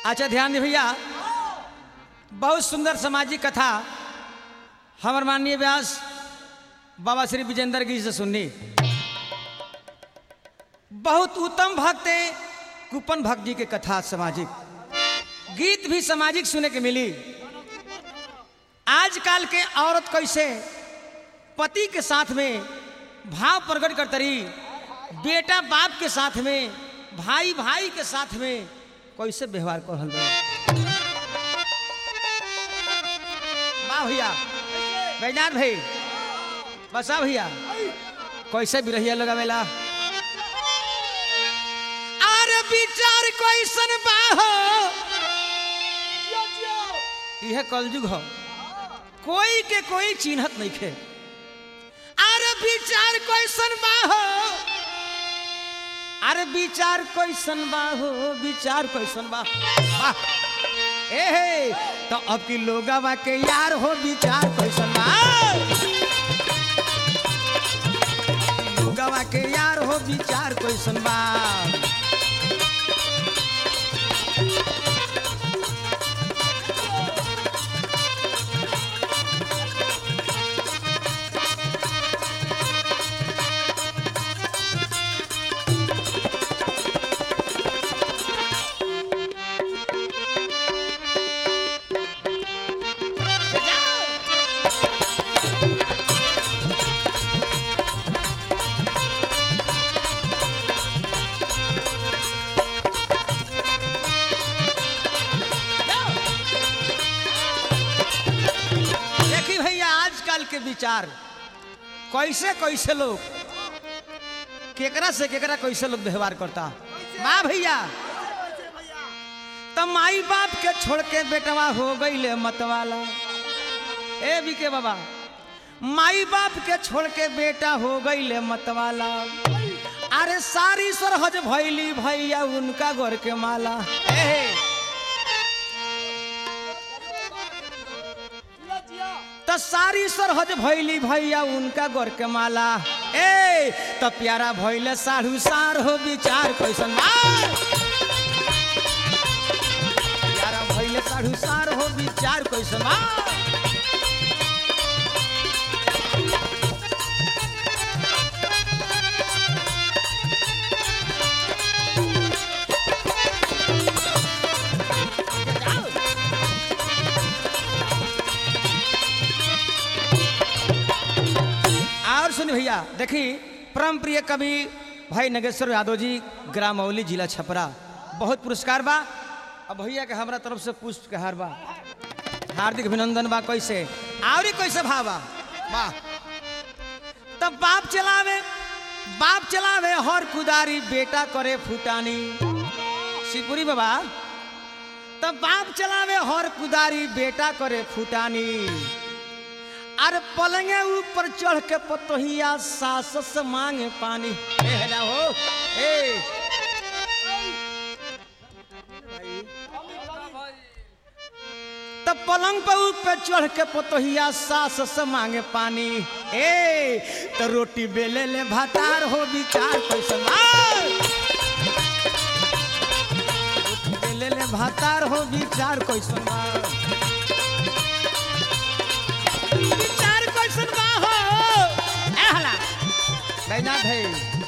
अच्छा ध्यान दे भैया बहुत सुंदर सामाजिक कथा हमार माननीय व्यास बाबा श्री विजेंद्र गिरी से सुननी बहुत उत्तम भक्त है कुपन भक्त जी के कथा सामाजिक गीत भी सामाजिक सुने के मिली आजकल के औरत कैसे पति के साथ में भाव प्रकट करते रही बेटा बाप के साथ में भाई भाई के साथ में कैसे व्यवहार कर रहल बा वाह भैया बैजनाथ भाई बसा भैया कैसे भी रहिए लगावेला अरे विचार कैसन बा हो यह कलयुग हो कोई के कोई चिन्हत नहीं खे अरे विचार कैसन बा हो अरे विचार कैसन बा हो विचार कैसन बा वाह ए हे तो अब की लोगवा के यार हो विचार कैसन बा लोगवा के यार हो विचार कैसन बा देखी भैया आजकल के विचार कैसे कैसे लोग केकरा से केकरा कैसे लोग व्यवहार करता माँ भैया तो माई बाप के छोड़ के बेटवा हो गई मतवाला ए बीके बाबा माई बाप के छोड़ के बेटा हो गई मतवाला अरे सारी सरहज भैली भैया उनका गोर के माला ए तो सारी सरहज भैली भैया उनका गोर के माला ए तो प्यारा भैले साढ़ू सार हो विचार कैसन मार प्यारा भैले साढ़ू सार हो विचार कैसन मार और सुन भैया देखी परम प्रिय कवि भाई नगेश्वर यादव जी ग्राम मौली जिला छपरा बहुत पुरस्कार बा अब भैया के हमरा तरफ से पुष्प के हार बा हार्दिक अभिनंदन बा कैसे और कैसे भावा वाह तब बाप चलावे बाप चलावे हर कुदारी बेटा करे फुटानी शिवपुरी बाबा तब बाप चलावे हर कुदारी बेटा करे फुटानी अरे पलंगे ऊपर चढ़ के पतोहिया सास से मांगे पानी ए ना हो ए तब पलंग पर ऊपर चढ़ के पतोहिया सास से मांगे पानी ए तो रोटी बेले ले भातार हो विचार कैसन आ! रोटी बेले ले भातार हो विचार कैसन बा? विचार कैसन बा हो ए हला बैजनाथ है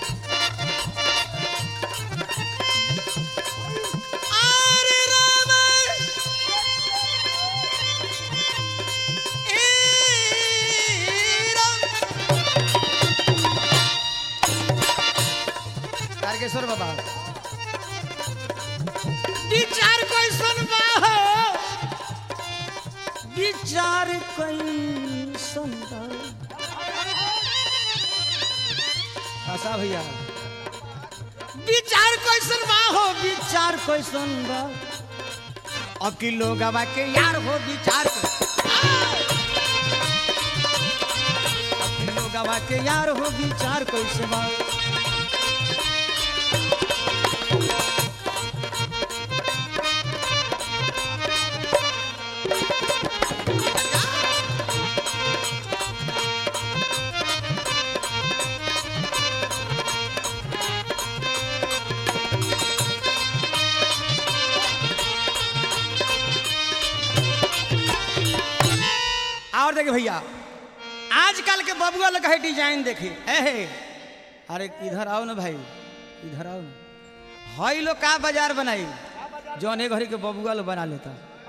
अरे राम ए राम तारकेश्वर बाबा विचार कैसन बा हो विचार कैसन बा आशा भैया विचार कैसन बा हो विचार कैसन बा अब की लोग के यार हो विचार अब की लोग के यार हो विचार कैसे बा देखे भैया आजकल के बबुआ लोग है डिजाइन देखे एहे अरे इधर आओ ना भाई इधर आओ ना हई लोग का बाजार बनाई जौन एक घड़ी के बबुआ लोग बना लेता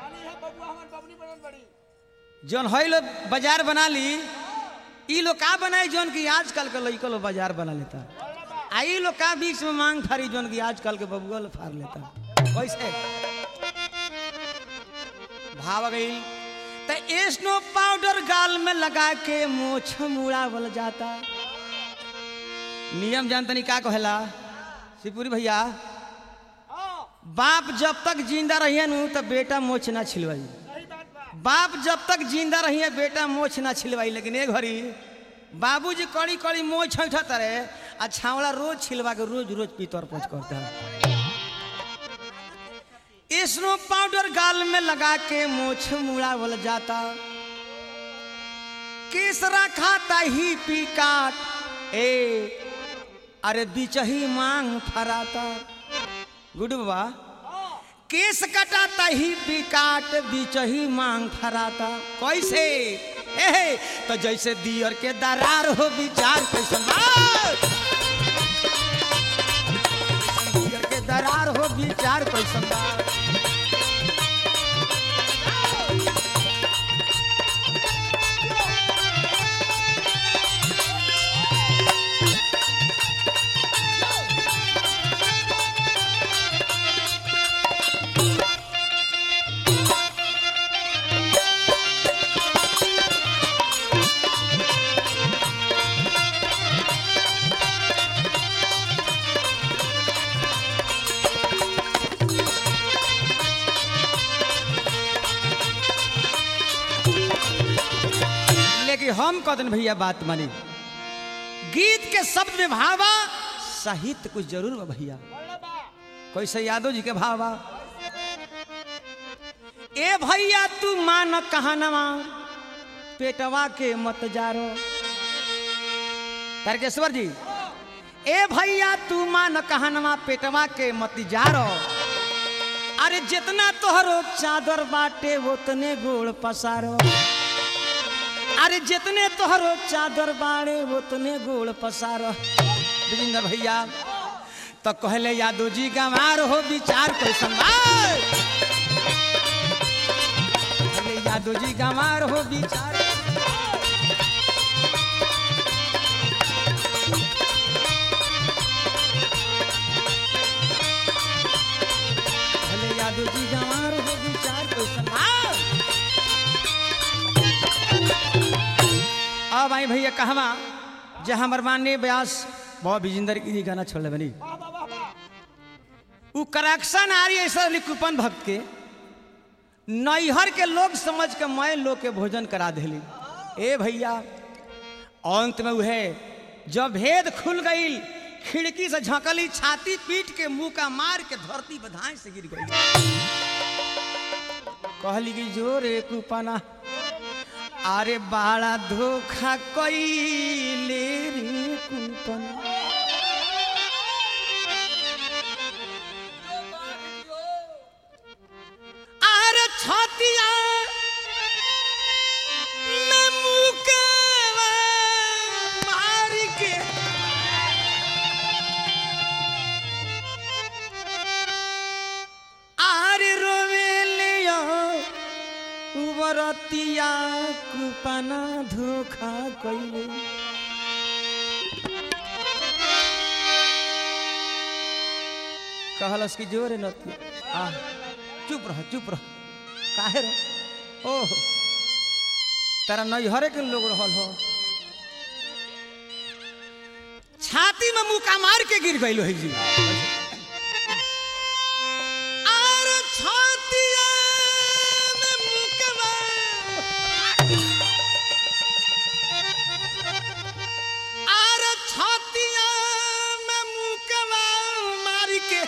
जौन हई लोग बाजार बना ली ई लोग का बनाई जौन की आजकल के लड़का लोग बाजार बना लेता आ ई लोग का बीच में मांग फारी जौन की आजकल के बबुआ लोग फाड़ लेता कैसे भाव गई तो स्नो पाउडर गाल में लगा के मोछ मुड़ावल जाता नियम जानतनी का कहेला शिवपुरी भैया बाप जब तक जिंदा रहिए नु तो बेटा मोछ ना छिलवाई बाप जब तक जिंदा रहिए बेटा मोछ ना छिलवाई लेकिन एक घड़ी बाबूजी कड़ी कड़ी मोछ उठत रहे आ छावड़ा रोज छिलवा के रोज रोज पीतर पोछ करता स्नो पाउडर गाल में लगा के मोछ मुड़ावल जाता केसरा खाता ही पी काट ए अरे बिचही मांग फराता गुडू बाबा केस कटाता ही बिकाट बिचही मांग फराता कैसे एहे तो जैसे दियर के दरार हो विचार कैसन बा? दियर के दरार हो विचार कैसन बा? लेकिन हम कदन भैया बात मानी गीत के शब्द में भावा साहित्य कुछ जरूर बा भैया कैसे यादव जी के भावा ए भैया तू मान कहनवा पेटवा के मत जारो तारकेश्वर जी ए भैया तू मान कहनवा पेटवा के मत जारो अरे जितना तोहरो चादर बाटे उतने गोड़ पसारो अरे जितने तोहरो चादर बाड़े उतने गोड़ पसारो विजेंद्र भैया तो कहले यादव जी गंवार हो विचार कैसन बा? कहले यादव जी गंवार हो विचार कहले यादव जी गंवार हो विचार कैसन बा? अब आई भैया कहवा जे हमर माननीय व्यास बहुत विजेंद्र की गाना छोड़ले बनी उ करक्शन आ रही ऐसा लिखुपन भक्त के नैहर के लोग समझ के मैं लोग के भोजन करा दिली ए भैया अंत में उहे जब भेद खुल गई खिड़की से झकली छाती पीट के मुंह का मार के धरती बधाई से गिर गई कहली कि जोरे कुपना अरे बाड़ा धोखा कैले रे कुपना अरे छतिया में मुकवा मार के अरे रोवेलिया उबरतिया कुपना धोखा कैले कहलस कि जोरे नती आ चुप रह चुप रह काहे रो ओह तारा नैहरे के लोग रहल हो छाती में मुका मार के गिर गइल है जी आर छातिया में मुकवा आर छातिया में मुकवा मार के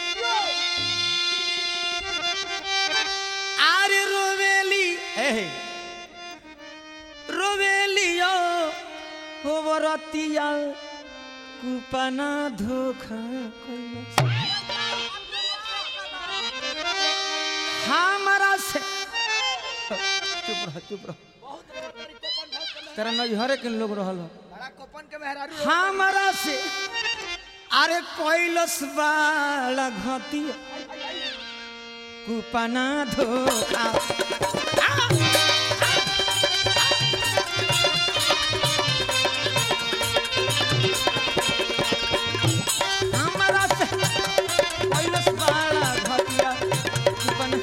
आरे रोवेली एहे रोवेलियो हो बरतिया कुपना धोखा कैलस। हमारा से चुप रह चुप रह तेरा नजहरे के लोग रहल हो बड़ा कोपन के मेहरारू हमारा से अरे कोइलस वाला घतिया कुपना धोखा हमारा से कोइलस वाला घतिया कुपना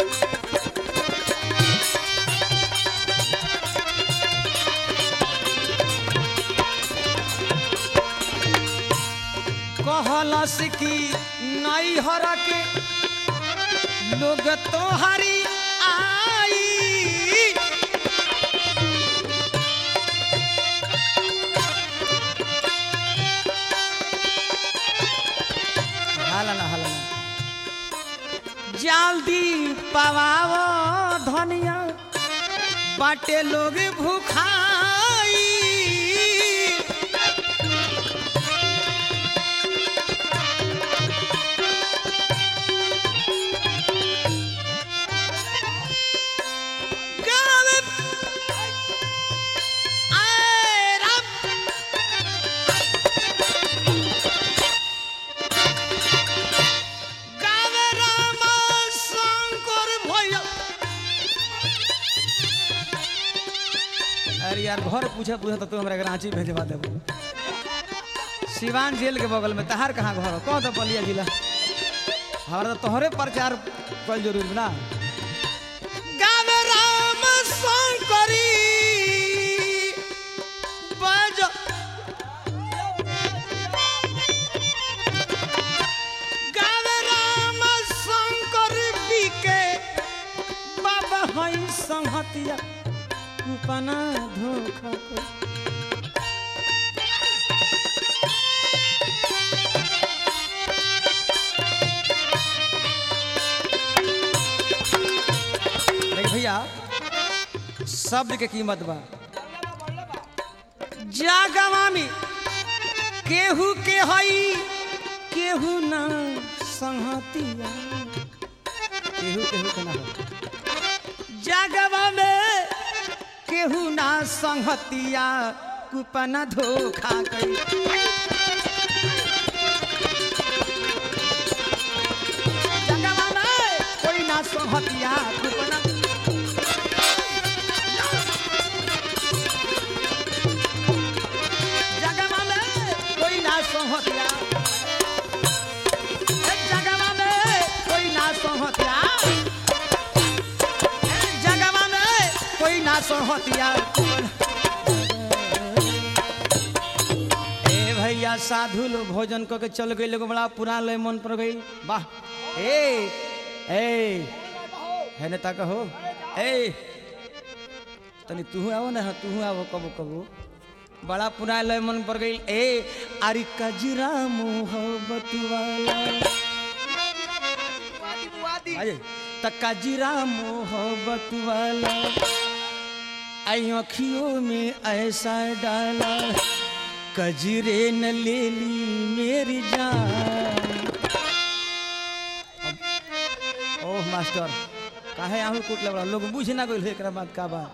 कहलस की नई हर के लोग तोहरी आई हालना हालना जल्दी पवाओ धनिया बाटे लोग भूखाई गावे आए राम गावे राम शंकर भैया अरे यार घर पूछे पूछे तो तू हमरा के रांची भेजवा देबो सिवान जेल के बगल में तहार कहाँ घर हो कह दो बलिया जिला हमारा तो तोहरे प्रचार कल जरूरी ना गावे राम शंकरी बज गावे राम शंकर बिके बाबा हई संहतिया कुपना धोखा को देख भैया शब्द के कीमत बा जागवामी केहू के हई केहू ना संहतिया केहू केहू के ना हो जागवा में केहू ना संहतिया कुपना धोखा कई जगवा में कोई ना संहतिया कुपना जगवा में कोई ना संहतिया ए, जगवा में कोई ना संहतिया ए, जगवा में कोई ना संहतिया ए भैया साधु लोग भोजन कऽ के चल गई लोग बड़ा पुरान लय मन पर गई वाह ए ए है नेता कहो ए तनी तू आओ ना तू आओ कबो कबो बड़ा पुराना लय मन पर गई ए अरे कजरा मोहब्बत वाला वादी वादी अरे त कजरा मोहब्बत वाला आई अखियों में ऐसा डाला कजरे न ले ली मेरी जान अब- ओह मास्टर काहे आहू कूट लगा लोग बुझ ना गइल एकरा बात का बा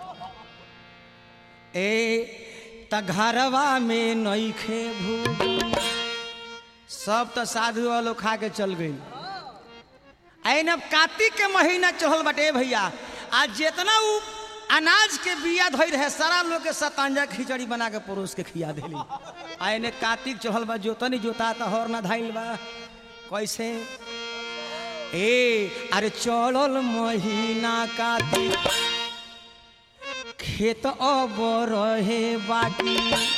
ए त घरवा में नइखे भूजन सब तो साधु वालों खा के चल गई ऐन अब कार्तिक के महीना चढ़ल बाटे भैया आज जितना उ अनाज के बिया धोई रहे सारा लोग के सतांजा खिचड़ी बना के परोस के खिया देली आ एने कार्तिक चढ़ल बा जोतनी जोता त हर ना धाइल बा कैसे ए अरे चढ़ल महीना कार्तिक खेत अब रहे बाटी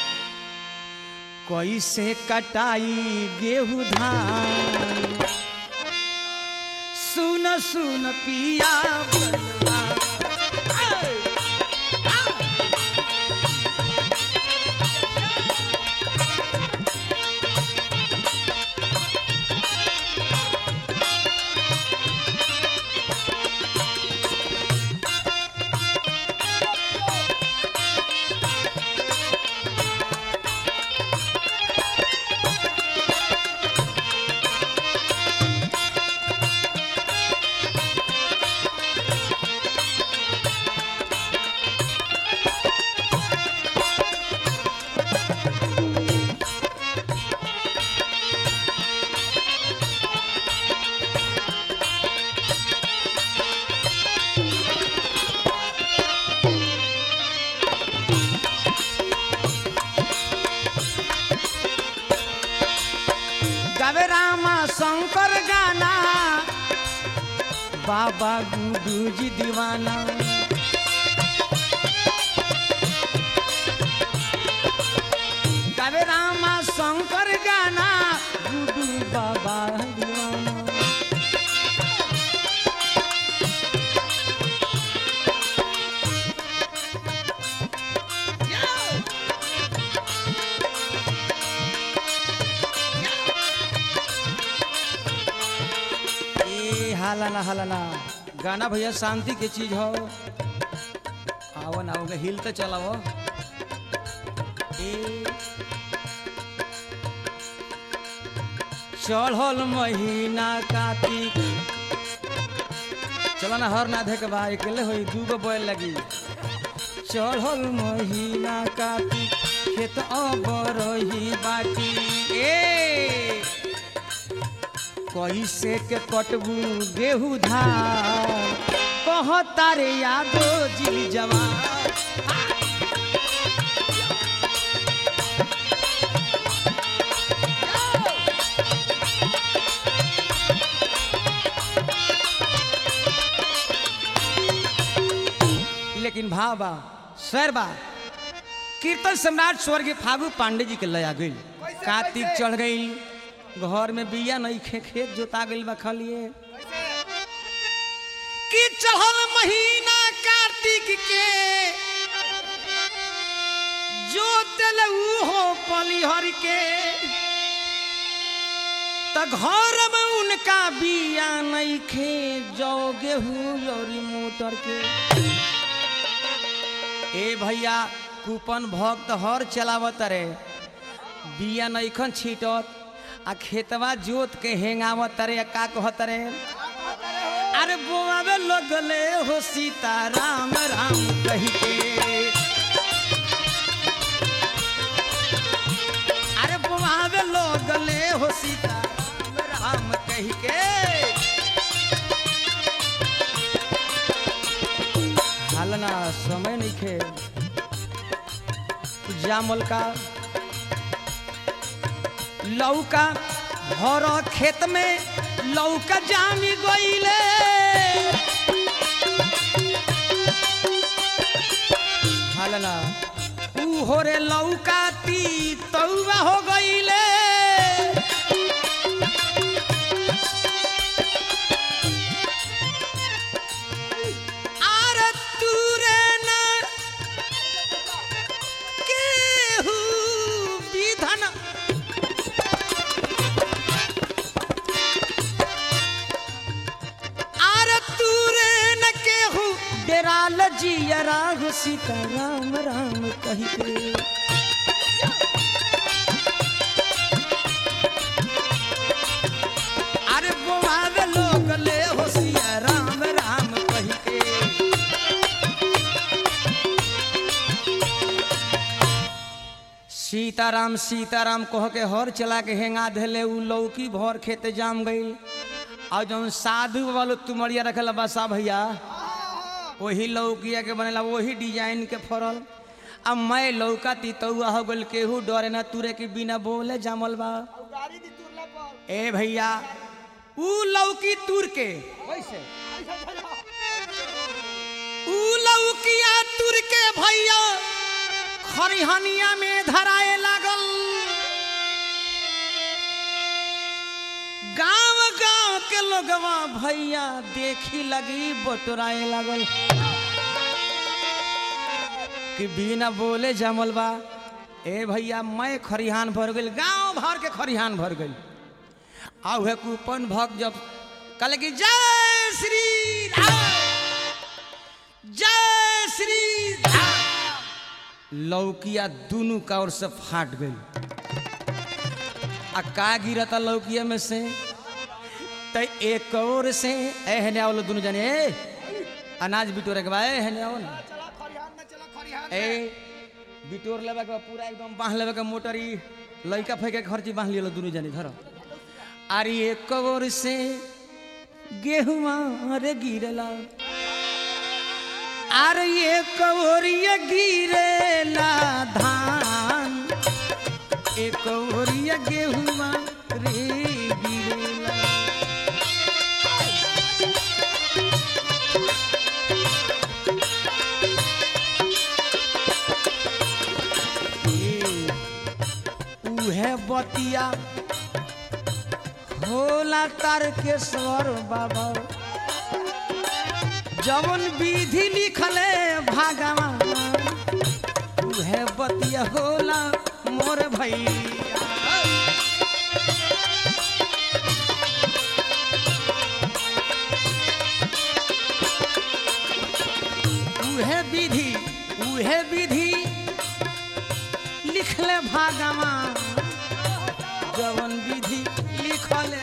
कैसे कटाई गेहूं धान सुन सुन पिया बलवा। आय! गाना बाबा गुडू जी दीवाना गावे रामा शंकर गाना गुडू बाबा दीवाना ए हालाना हालाना गाना भैया शांति के चीज हो आओ ना आओ हिल तो चलाओ ए चढ़ल महीना कार्तिक चलो ना हर ना के बा अकेले होई दू गो बैल लगी चढ़ल महीना कार्तिक खेत अब रही बाटी ए कैसे के कटबू गेहूँ धान कह तारे यादो जी जवान लेकिन भाबा सरबा कीर्तन सम्राट स्वर्गीय फागू पांडे जी के लया गई कार्तिक कैसे? चढ़ गई घर में बिया नहीं खे खेत जोता गई बा खलिए कि चढ़ल महीना कार्तिक के जो दिल हो पलिहर के त घर में उनका बिया नहीं खे जो गेहूं और मोटर के ए भैया कूपन भक्त हर चलावत रे बिया नैखन छीटत आ खेतवा जोत के हेंगावत रे आ का कहत रे अरे बोआवे लगले हो सीता राम राम कही के अरे बोआवे लगले हो सीता राम राम कही के हालना समय नहीं खे जामल का लौका भर खेत में लौका जामी गईले हालना ऊ हो रे लौका ती तौवा हो गईले आर तूरे ना केहू विधन आर तूरे न केहू डेराल जियरा हो सीता राम राम कही के अरे बोआवे लोग ले हो सिया राम राम कही के सीताराम सीताराम कह के हर चला के हेंगा धैले उ लौकी भर खेते जाम गई और जौन साधु वालो तुमड़िया रखल बसा भैया वही लौकिया के बनेला वही डिजाइन के फरल अब मैं लौका तितौआ हो गल केहू डरे ना तुरे के बिना बोले जामल बा गाड़ी दी तुरला पर ए भैया ऊ लौकी तुर के कैसे ऊ लौकिया तुर के भैया खरिहनिया में धराए लागल गांव गांव के लोगवा भैया देखी लगी बटोराए लागल कि बिना बोले जमल बा ए भैया मैं खरिहान भर गई गांव भर के खरिहान भर गई आ उहे कूपन भक्त जब कहले कि जय श्री राम जय श्री राम लौकिया दोनों का ओर से फाट गई आ का गिरता लौकिया में से त एक और से एहने आओ लो दोनों जने ए अनाज बिटोरे के बा एहने आओ ना चला खरिहान में चला खरिहान ए में बिटोर लेवे के बा, पूरा एकदम बांध लेवे के मोटर ई लइका फेंके के खर्ची बांध लियो दोनों जने धरो अरे एक और से गेहुआ रे गिरला अरे एक और ये गिरेला धान एक और ये गेहुआ रे गिरेला बतिया होला तारकेश्वर बाबा जवन विधि लिखले भागवान उहे बतिया होला मोर भैया उहे विधि उहे विधि लिखले भागवान जवन विधि लिखले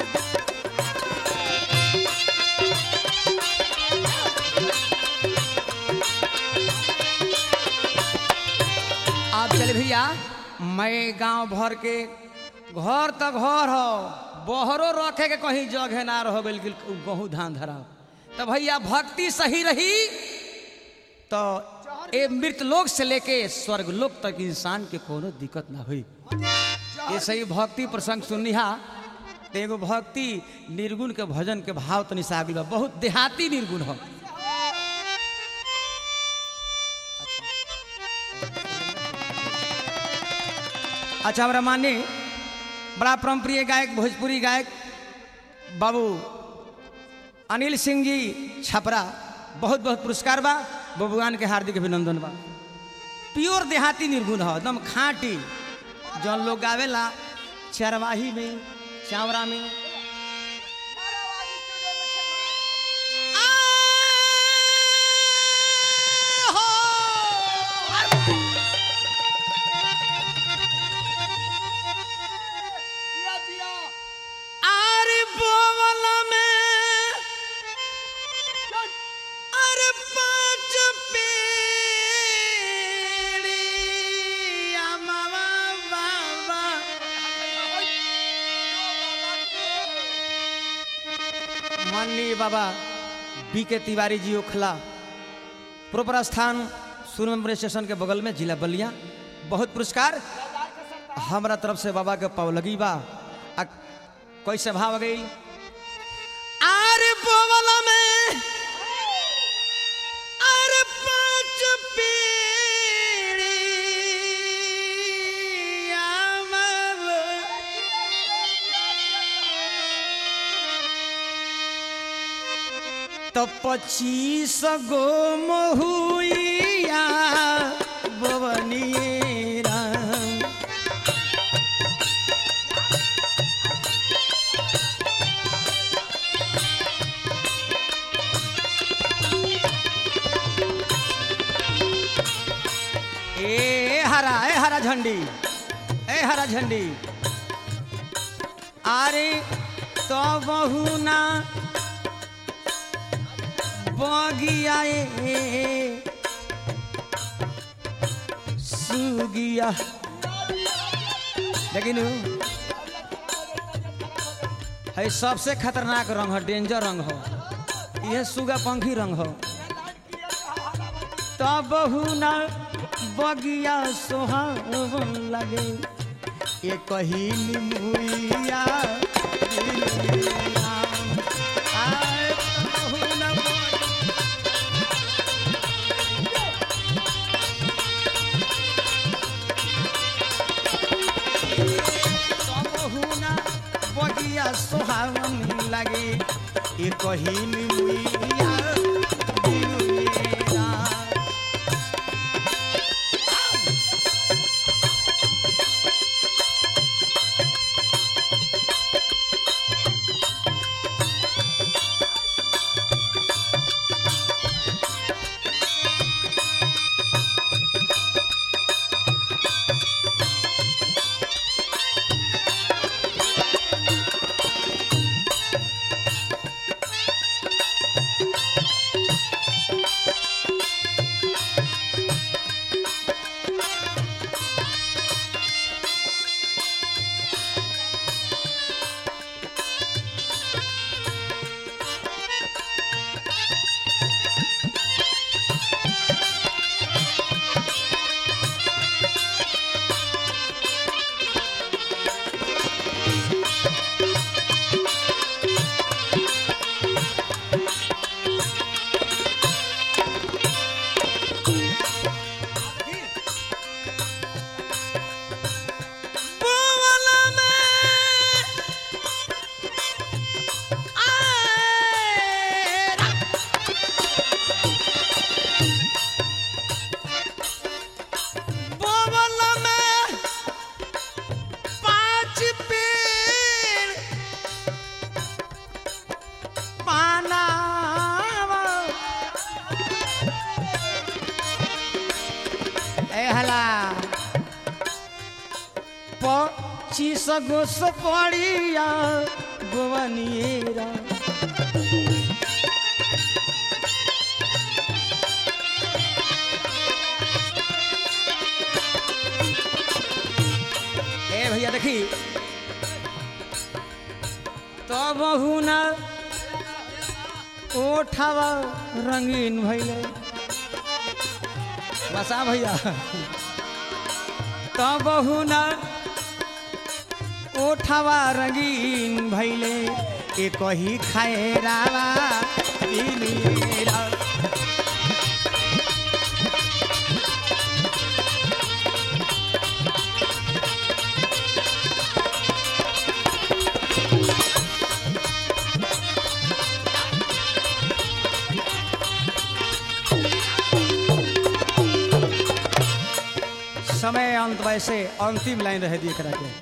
आप चले भैया मैं गांव भर के घर तक घर हो बहरो रखे के कहीं जगह ना रह गइल कि गहूँ धान धरा तो भैया भक्ति सही रही तो ए मृत लोक से लेके स्वर्ग लोक तक इंसान के कोनो दिक्कत ना हुई ये सही भक्ति प्रसंग सुनिहा तो एगो भक्ति निर्गुण के भजन के भाव तनि से आगल बा बहुत देहाती निर्गुण हो अच्छा हमारा माने बड़ा परमप्रिय गायक भोजपुरी गायक बाबू अनिल सिंह जी छपरा बहुत बहुत पुरस्कार बा बबुआन के हार्दिक अभिनंदन बा प्योर देहाती निर्गुण हो एकदम खाँटी जौन लोग गावेला चरवाही में चावरा में जिया जिया अरे बोवल में अरे पाँच पेड़िया मामा बाबा माननीय बाबा बी के तिवारी जी ओखला प्रोपर स्थान सूर्य स्टेशन के बगल में जिला बलिया बहुत पुरस्कार हमरा तरफ से बाबा के पौलगी बा आ कैसे भाव गई आरे बोवला में अरे पाँच पीड़ी तो पच्चीस गो महुइया बवनी राम ए हरा ए हरा झंडी ए हरा झंडी अरे तो बहुना बगिया ए सुगिया लेकिन है सबसे खतरनाक रंग है डेंजर रंग हो यह सुगा पंखी रंग हो तब ना बगिया सोहावन लगे ये कही निमुइया दिलया। आय तबहु न बगिया तबहुना बगिया सोहावन लागे ए कहिन मुइया दिलुएरा। कहला पच्चीस गो सपड़िया गोवनिएरा ए भैया देखी तो बहुना ओठावा रंगीन भैले बसा भैया तो बहुना ओठावा रंगीन भैले एक ही खाए रावा पीनीरा। समय अंत वैसे अंतिम लाइन रह दी एकरा के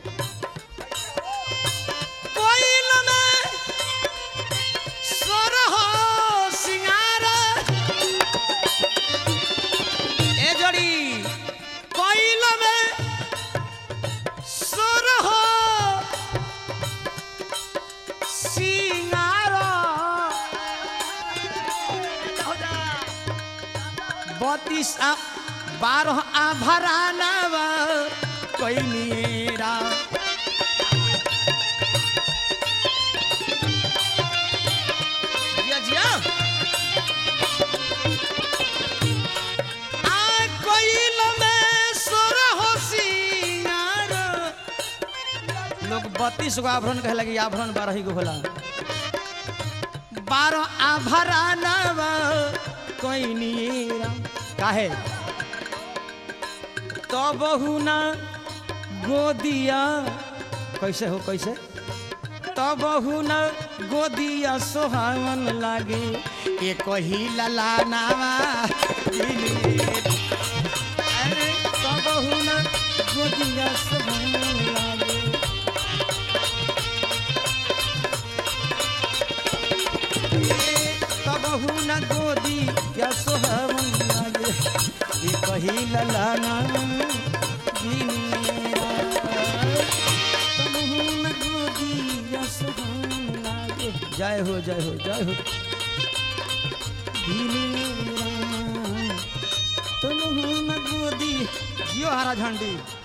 कोइल में सोरहो सिंगार ए जोड़ी कोइल में सोरहो सिंगार बत्तीस आ बारह आभरानवा कैनीरा जिया जिया आ कोइल में सोर हो सिंगार लोग बत्तीस गो आभरण कहे लगी आभरण बारह गो होला बारह आभरानवा कैनीरा काहे तो बहुना गोदिया कैसे हो कैसे तो बहुना गोदिया सोहावन लागे एक ही ललानावा अरे तो बहुना गोदिया सोहावन लागे तब हुन गोदी या सोहवन लागे ई कही ललाना दिनिया तब हुन गोदी या सोहवन लागे जय हो जय हो जय हो दिनिया तब हुन गोदी जियो हरा झंडी